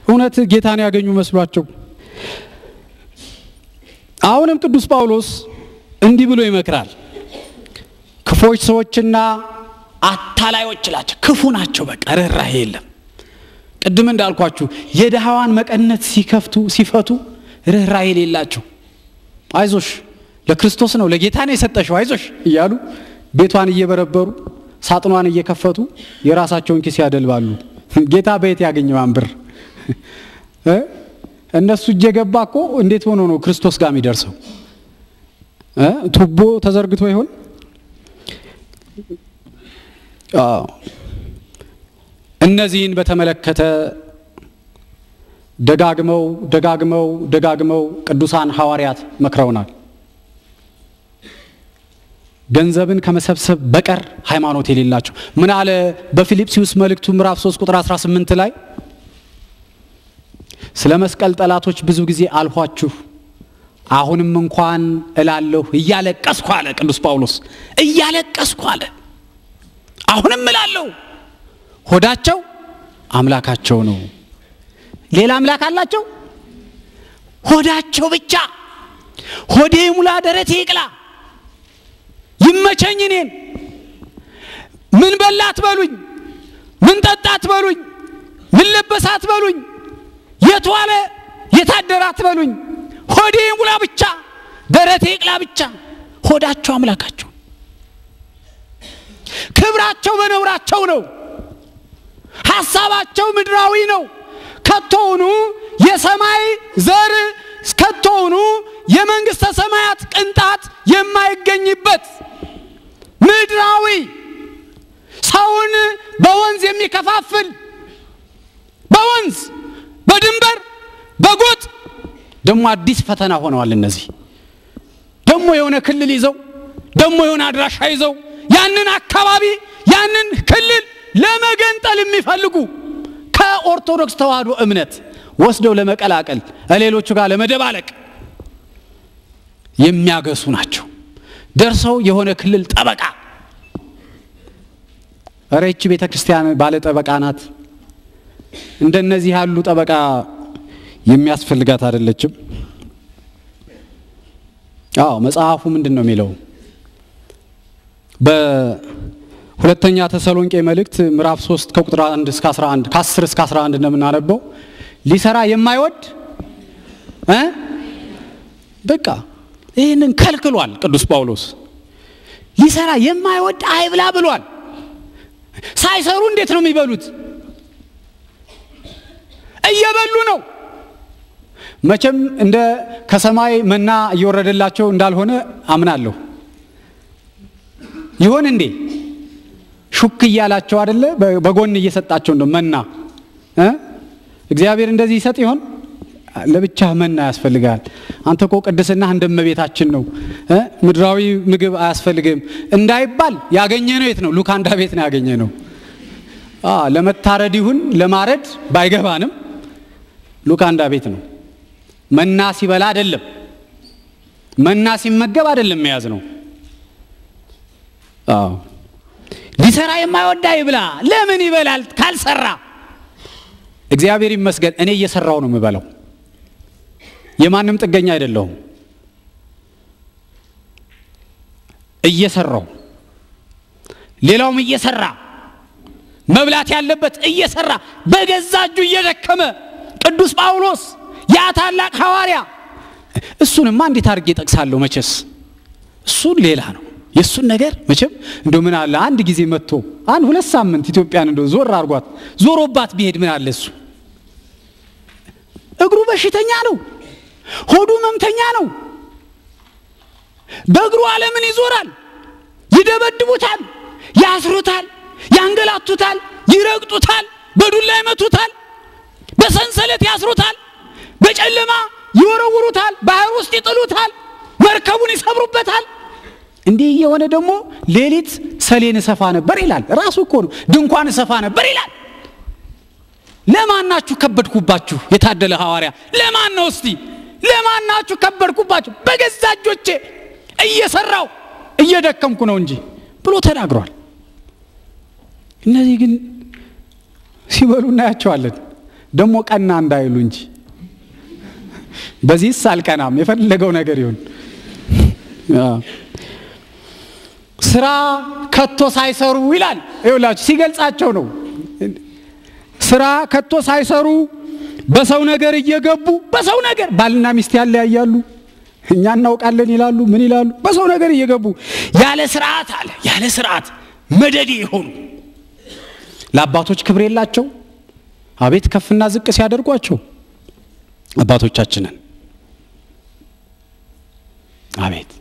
እውነት ጌታን ያገኙ መስሏቸው። አሁንም ቅዱስ ጳውሎስ እንዲህ ብሎ ይመክራል። ክፎች ሰዎችና አታላዮች ላቸው ክፉ ናቸው። በቃ ርኅራኄ የለም። ቅድም እንዳልኳችሁ የድሃዋን መቀነት ሲከፍቱ ሲፈቱ ርኅራኄ የሌላቸው አይዞሽ ለክርስቶስ ነው ለጌታ ነው የሰጠሽው አይዞሽ እያሉ ቤቷን እየበረበሩ ሳጥኗን እየከፈቱ የራሳቸውን ኪስ ያደልባሉ። ጌታ በየት ያገኘዋን ብር? እነሱ እጀ ገባ እኮ እንዴት ሆኖ ነው ክርስቶስ ጋር የሚደርሰው? ቱቦ ተዘርግቶ ይሆን? እነዚህን በተመለከተ ደጋግመው ደጋግመው ደጋግመው ቅዱሳን ሐዋርያት መክረውናል። ገንዘብን ከመሰብሰብ በቀር ሃይማኖት የሌላቸው ምን አለ በፊልጵስዩስ መልእክቱ ምዕራፍ 3 ቁጥር 18 ላይ ስለ መስቀል ጠላቶች ብዙ ጊዜ አልኋችሁ፣ አሁንም እንኳን እላለሁ እያለቀስኩ አለ ቅዱስ ጳውሎስ። እያለቀስኩ አለ አሁንም እላለሁ። ሆዳቸው አምላካቸው ነው። ሌላ አምላክ አላቸው? ሆዳቸው ብቻ። ሆዴ ሙላ ደረቴ ይቅላ ይመቸኝ እኔን ምን በላ አትበሉኝ፣ ምን ጠጣ አትበሉኝ፣ ምን ለበሳ አትበሉኝ፣ የት ዋለ የታደረ አትበሉኝ። ሆዴ ሙላ ብቻ ደረቴ ይቅላ ብቻ። ሆዳቸው አምላካቸው፣ ክብራቸው በነውራቸው ነው። ሐሳባቸው ምድራዊ ነው። ከቶውኑ የሰማይ ዘር ከቶውኑ የመንግሥተ ሰማያት ቅንጣት የማይገኝበት ምድራዊ ሰውን በወንዝ የሚከፋፍል በወንዝ በድንበር በጎጥ ደግሞ አዲስ ፈተና ሆነዋል። እነዚህ ደግሞ የሆነ ክልል ይዘው ደግሞ የሆነ አድራሻ ይዘው ያንን አካባቢ ያንን ክልል ለመገንጠል የሚፈልጉ ከኦርቶዶክስ ተዋህዶ እምነት ወስደው ለመቀላቀል ሌሎቹ ጋር ለመደባለቅ የሚያገሱ ናቸው። ደርሰው የሆነ ክልል ጠበቃ እረ ይቺ ቤተ ክርስቲያን ባለ ጠበቃ ናት። እንደነዚህ ያሉ ጠበቃ የሚያስፈልጋት አይደለችም። አዎ መጽሐፉ ምንድን ነው የሚለው? በሁለተኛ ተሰሎንቄ መልእክት ምዕራፍ 3 ከቁጥር 1 እስከ 11 ከ10 እስከ 11 እንደምናነበው ሊሰራ የማይወድ እ በቃ ይህንን ከልክሏል ቅዱስ ጳውሎስ። ሊሰራ የማይወድ አይብላ ብሏል። ሳይሰሩ እንዴት ነው የሚበሉት? እየበሉ ነው። መቼም እንደ ከሰማይ መና እየወረደላቸው እንዳልሆነ አምናለሁ። ይሆን እንዴ? ሹክ እያላቸው አደለ? በጎን እየሰጣቸው እንደው መና እ እግዚአብሔር እንደዚህ ይሰጥ ይሆን? ለብቻህ መና ያስፈልጋል። አንተ እኮ ቅድስናህ እንደ እመቤታችን ነው እ ምድራዊ ምግብ አያስፈልግም እንዳይባል ያገኘ ነው የት ነው? ሉካንዳ ቤት ነው ያገኘ ነው። ለመታረድ ይሁን ለማረድ ባይገባንም ሉካንዳ ቤት ነው። መና ሲበላ አይደለም፣ መና ሲመገብ አይደለም መያዝ ነው። አዎ ሊሰራ የማይወዳ ይብላ። ለምን ይበላል ካልሰራ? እግዚአብሔር ይመስገን እኔ እየሰራው ነው የምበላው። የማንም ጥገኛ አይደለሁም። እየሰራው ሌላውም እየሰራ መብላት ያለበት እየሰራ በገዛ እጁ እየደከመ ቅዱስ ጳውሎስ ያ ታላቅ ሐዋርያ እሱንማ እንዴት አድርጌ ጠቅሳለሁ? መቼስ እሱን ሌላ ነው። የእሱን ነገር መቼም እንደ ምን አለ አንድ ጊዜ መጥቶ አንድ ሁለት ሳምንት ኢትዮጵያን እንደ ዞር አርጓት ዞሮባት ቢሄድ ምን አለ እሱ እግሩ በሽተኛ ነው። ሆዱ መምተኛ ነው። በእግሩ ዓለምን ይዞራል። ይደበድቡታል፣ ያስሩታል፣ ያንገላቱታል፣ ይረግጡታል፣ በዱላ ይመቱታል፣ በሰንሰለት ያስሩታል፣ በጨለማ ይወረውሩታል፣ ባህር ውስጥ ይጥሉታል፣ መርከቡን ይሰብሩበታል። እንዲህ የሆነ ደግሞ ሌሊት ሰሌን እሰፋ ነበር ይላል። ራሱ እኮ ነው ድንኳን እሰፋ ነበር ይላል። ለማናችሁ ከበድኩባችሁ? የታደለ ሐዋርያ ለማን ነው እስቲ ለማናችሁ ከበድኩባችሁ? በገዛ እጆቼ እየሰራው እየደከምኩ ነው እንጂ ብሎ ተናግሯል። እነዚህ ግን ሲበሉ እናያቸዋለን። ደግሞ ቀና እንዳይሉ እንጂ በዚህስ አልቀናም፣ የፈለገው ነገር ይሁን። ስራ ከቶ ሳይሰሩ ይላል። ይኸውላችሁ ሲገልጻቸው ነው። ስራ ከቶ ሳይሰሩ በሰው ነገር እየገቡ በሰው ነገር ባልና ሚስት ያለያያሉ። እኛ እናውቃለን ይላሉ። ምን ይላሉ? በሰው ነገር እየገቡ ያለ ስርዓት አለ ያለ ስርዓት መደዴ የሆኑ ለአባቶች ክብር የላቸው። አቤት ከፍና ዝቅ ሲያደርጓቸው አባቶቻችንን አቤት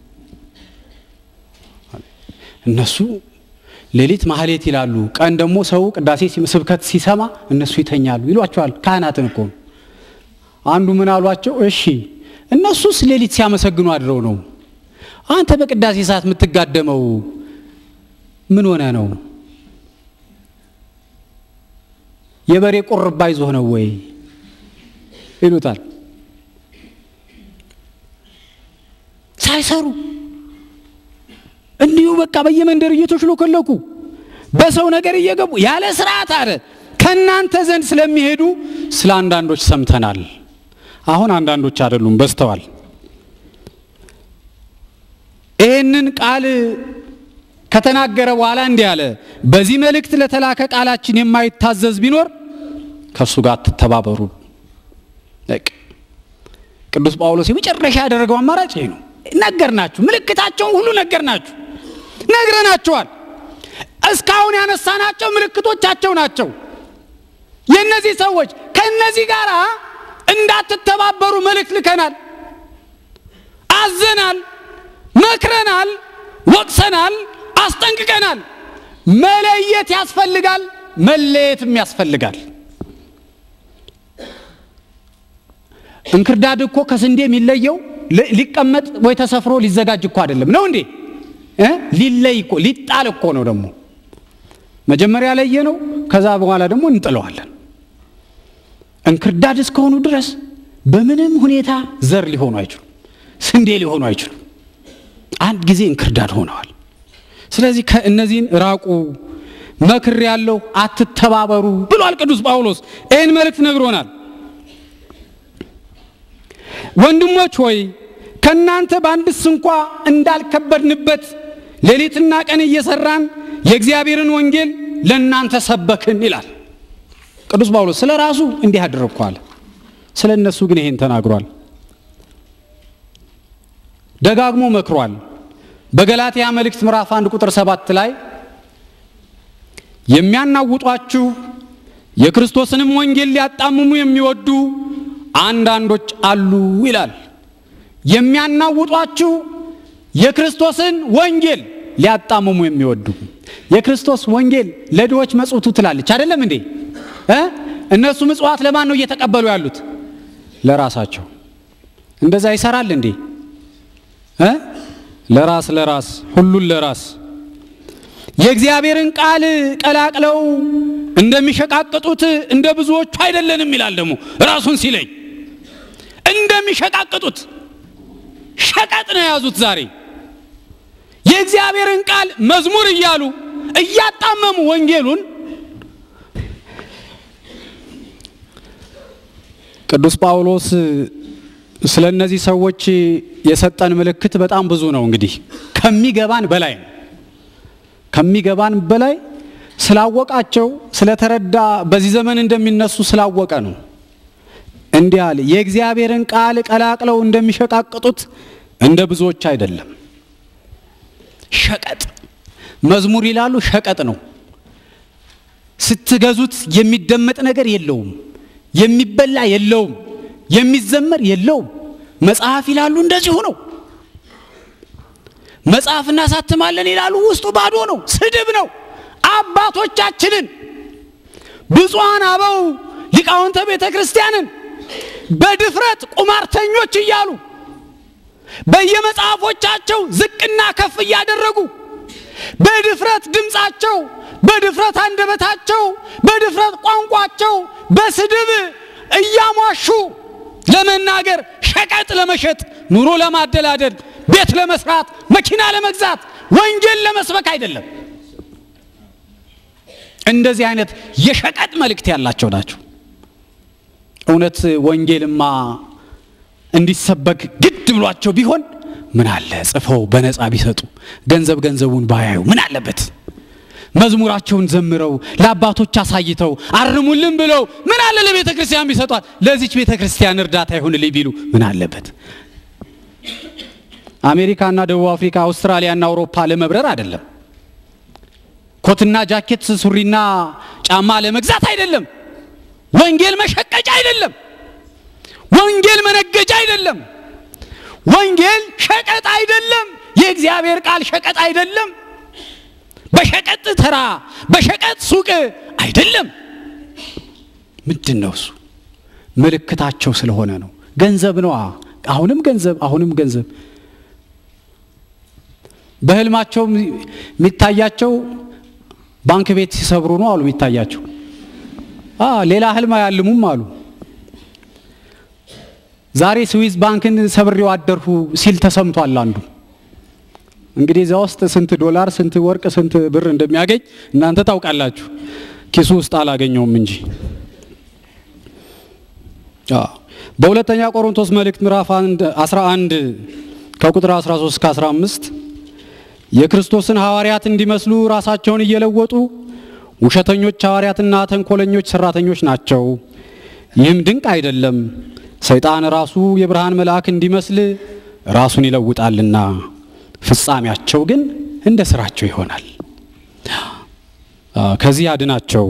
እነሱ ሌሊት ማህሌት ይላሉ፣ ቀን ደግሞ ሰው ቅዳሴ ስብከት ሲሰማ እነሱ ይተኛሉ ይሏቸዋል። ካህናትን እኮ አንዱ ምን አሏቸው? እሺ እነሱስ ሌሊት ሲያመሰግኑ አድረው ነው፣ አንተ በቅዳሴ ሰዓት የምትጋደመው ምን ሆነ ነው? የበሬ ቁርባ ይዞህ ነው ወይ ይሉታል። ሳይሰሩ እንዲሁ በቃ በየመንደር እየተሽሎከለኩ በሰው ነገር እየገቡ ያለ ስርዓት አለ ከእናንተ ዘንድ ስለሚሄዱ ስለ አንዳንዶች ሰምተናል። አሁን አንዳንዶች አይደሉም በዝተዋል። ይህንን ቃል ከተናገረ በኋላ እንዲህ አለ፣ በዚህ መልእክት ለተላከ ቃላችን የማይታዘዝ ቢኖር ከእሱ ጋር አትተባበሩ። ቅዱስ ጳውሎስ የመጨረሻ ያደረገው አማራጭ ይሄ ነው። ነገርናችሁ፣ ምልክታቸውን ሁሉ ነገርናችሁ፣ ነግረናቸዋል። እስካሁን ያነሳናቸው ምልክቶቻቸው ናቸው። የእነዚህ ሰዎች ከእነዚህ ጋር እንዳትተባበሩ መልእክት ልከናል፣ አዘናል፣ መክረናል፣ ወቅሰናል፣ አስጠንቅቀናል። መለየት ያስፈልጋል፣ መለየትም ያስፈልጋል። እንክርዳድ እኮ ከስንዴ የሚለየው ሊቀመጥ ወይ ተሰፍሮ ሊዘጋጅ እኮ አይደለም። ነው እንዴ? ሊለይ እኮ ሊጣል እኮ ነው። ደግሞ መጀመሪያ ለየ ነው፣ ከዛ በኋላ ደግሞ እንጥለዋለን። እንክርዳድ እስከሆኑ ድረስ በምንም ሁኔታ ዘር ሊሆኑ አይችሉም፣ ስንዴ ሊሆኑ አይችሉም። አንድ ጊዜ እንክርዳድ ሆነዋል። ስለዚህ ከእነዚህን ራቁ፣ መክር ያለው አትተባበሩ ብሏል ቅዱስ ጳውሎስ። ይህን መልእክት ነግሮናል። ወንድሞች ሆይ ከእናንተ በአንድስ እንኳ እንዳልከበድንበት ሌሊትና ቀን እየሰራን የእግዚአብሔርን ወንጌል ለእናንተ ሰበክን ይላል ቅዱስ ጳውሎስ። ስለ ራሱ እንዲህ አድርጓል፣ ስለ እነሱ ግን ይሄን ተናግሯል። ደጋግሞ መክሯል። በገላትያ መልእክት ምዕራፍ አንድ ቁጥር ሰባት ላይ የሚያናውጧችሁ የክርስቶስንም ወንጌል ሊያጣምሙ የሚወዱ አንዳንዶች አሉ ይላል። የሚያናውጧችሁ የክርስቶስን ወንጌል ሊያጣምሙ የሚወዱ የክርስቶስ ወንጌል ለድሆች መጽውቱ ትላለች አይደለም እንዴ? እነሱ ምጽዋት ለማን ነው እየተቀበሉ ያሉት? ለራሳቸው። እንደዛ ይሰራል እንዴ? ለራስ ለራስ ሁሉን ለራስ የእግዚአብሔርን ቃል ቀላቅለው እንደሚሸቃቅጡት እንደ ብዙዎቹ አይደለንም ይላል። ደግሞ ራሱን ሲለኝ እንደሚሸቃቅጡት ሸቀጥ ነው የያዙት። ዛሬ የእግዚአብሔርን ቃል መዝሙር እያሉ እያጣመሙ ወንጌሉን ቅዱስ ጳውሎስ ስለ እነዚህ ሰዎች የሰጠን ምልክት በጣም ብዙ ነው። እንግዲህ ከሚገባን በላይ ነው። ከሚገባን በላይ ስላወቃቸው ስለተረዳ በዚህ ዘመን እንደሚነሱ ስላወቀ ነው። እንዲህ አለ፣ የእግዚአብሔርን ቃል ቀላቅለው እንደሚሸቃቅጡት እንደ ብዙዎች አይደለም። ሸቀጥ መዝሙር ይላሉ፣ ሸቀጥ ነው። ስትገዙት የሚደመጥ ነገር የለውም፣ የሚበላ የለውም፣ የሚዘመር የለውም። መጽሐፍ ይላሉ፣ እንደዚሁ ነው። መጽሐፍ እናሳትማለን ይላሉ፣ ውስጡ ባዶ ነው፣ ስድብ ነው። አባቶቻችንን ብፁዓን አበው ሊቃውንተ ቤተ ክርስቲያንን በድፍረት ቁማርተኞች እያሉ በየመጽሐፎቻቸው ዝቅና ከፍ እያደረጉ በድፍረት ድምፃቸው፣ በድፍረት አንደበታቸው፣ በድፍረት ቋንቋቸው በስድብ እያሟሹ ለመናገር ሸቀጥ ለመሸጥ ኑሮ ለማደላደል ቤት ለመስራት መኪና ለመግዛት ወንጌል ለመስበክ አይደለም። እንደዚህ አይነት የሸቀጥ መልእክት ያላቸው ናቸው። እውነት ወንጌልማ እንዲሰበክ ግድ ብሏቸው ቢሆን ምን አለ ጽፈው በነፃ ቢሰጡ፣ ገንዘብ ገንዘቡን ባያዩ ምን አለበት? መዝሙራቸውን ዘምረው ለአባቶች አሳይተው አርሙልን ብለው ምን አለ ለቤተ ክርስቲያን ቢሰጧት፣ ለዚች ቤተ ክርስቲያን እርዳታ ይሁንልኝ ቢሉ ምን አለበት? አሜሪካና ደቡብ አፍሪካ፣ አውስትራሊያና አውሮፓ ለመብረር አይደለም። ኮትና ጃኬት፣ ሱሪና ጫማ ለመግዛት አይደለም። ወንጌል መሸቀጫ አይደለም። ወንጌል መነገጃ አይደለም። ወንጌል ሸቀጥ አይደለም። የእግዚአብሔር ቃል ሸቀጥ አይደለም። በሸቀጥ ተራ በሸቀጥ ሱቅ አይደለም። ምንድን ነው እሱ? ምልክታቸው ስለሆነ ነው። ገንዘብ ነዋ። አሁንም ገንዘብ፣ አሁንም ገንዘብ። በህልማቸው የሚታያቸው ባንክ ቤት ሲሰብሩ ነው አሉ የሚታያቸው። ሌላ ህልም አያልሙም አሉ። ዛሬ ስዊዝ ባንክን ሰብሬው አደርሁ ሲል ተሰምቷል አንዱ። እንግዲህ እዚያ ውስጥ ስንት ዶላር፣ ስንት ወርቅ፣ ስንት ብር እንደሚያገኝ እናንተ ታውቃላችሁ። ኪሱ ውስጥ አላገኘውም እንጂ። በሁለተኛ ቆሮንቶስ መልእክት ምዕራፍ 11 ከቁጥር 13 እስከ 15 የክርስቶስን ሐዋርያት እንዲመስሉ ራሳቸውን እየለወጡ ውሸተኞች ሐዋርያትና ተንኮለኞች ሰራተኞች ናቸው። ይህም ድንቅ አይደለም፣ ሰይጣን ራሱ የብርሃን መልአክ እንዲመስል ራሱን ይለውጣልና ፍጻሜያቸው ግን እንደ ስራቸው ይሆናል። ከዚህ አድናቸው።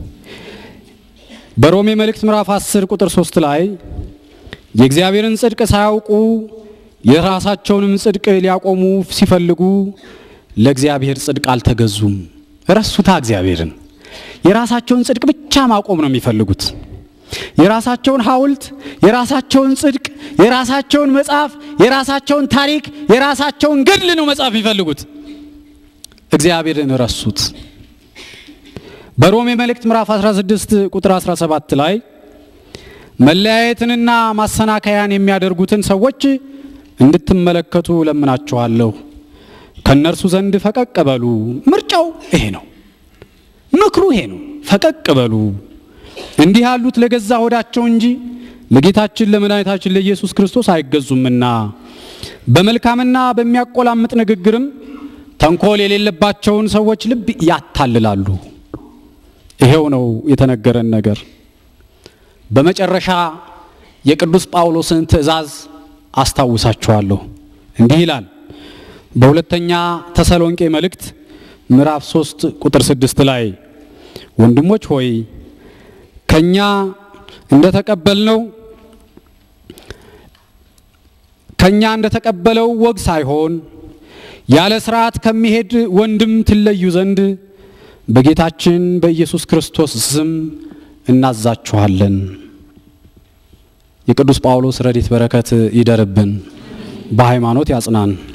በሮሜ መልእክት ምዕራፍ 10 ቁጥር 3 ላይ የእግዚአብሔርን ጽድቅ ሳያውቁ የራሳቸውንም ጽድቅ ሊያቆሙ ሲፈልጉ ለእግዚአብሔር ጽድቅ አልተገዙም። ረሱታ እግዚአብሔርን የራሳቸውን ጽድቅ ብቻ ማቆም ነው የሚፈልጉት። የራሳቸውን ሐውልት፣ የራሳቸውን ጽድቅ፣ የራሳቸውን መጽሐፍ፣ የራሳቸውን ታሪክ፣ የራሳቸውን ገድል ነው መጽሐፍ የሚፈልጉት። እግዚአብሔርን ረሱት። በሮሜ መልእክት ምዕራፍ 16 ቁጥር 17 ላይ መለያየትንና ማሰናከያን የሚያደርጉትን ሰዎች እንድትመለከቱ ለምናችኋለሁ። ከእነርሱ ዘንድ ፈቀቅ በሉ። ምርጫው ይሄ ነው። ምክሩ ይሄ ነው። ፈቀቅ በሉ። እንዲህ ያሉት ለገዛ ሆዳቸው እንጂ ለጌታችን ለመድኃኒታችን ለኢየሱስ ክርስቶስ አይገዙምና በመልካምና በሚያቆላምጥ ንግግርም ተንኮል የሌለባቸውን ሰዎች ልብ ያታልላሉ። ይሄው ነው የተነገረን ነገር። በመጨረሻ የቅዱስ ጳውሎስን ትእዛዝ አስታውሳችኋለሁ። እንዲህ ይላል በሁለተኛ ተሰሎንቄ መልእክት ምዕራፍ 3 ቁጥር 6 ላይ ወንድሞች ሆይ ከኛ እንደተቀበልነው ከኛ እንደተቀበለው ወግ ሳይሆን ያለ ስርዓት ከሚሄድ ወንድም ትለዩ ዘንድ በጌታችን በኢየሱስ ክርስቶስ ስም እናዛችኋለን። የቅዱስ ጳውሎስ ረድኤት በረከት ይደርብን፣ በሃይማኖት ያጽናን።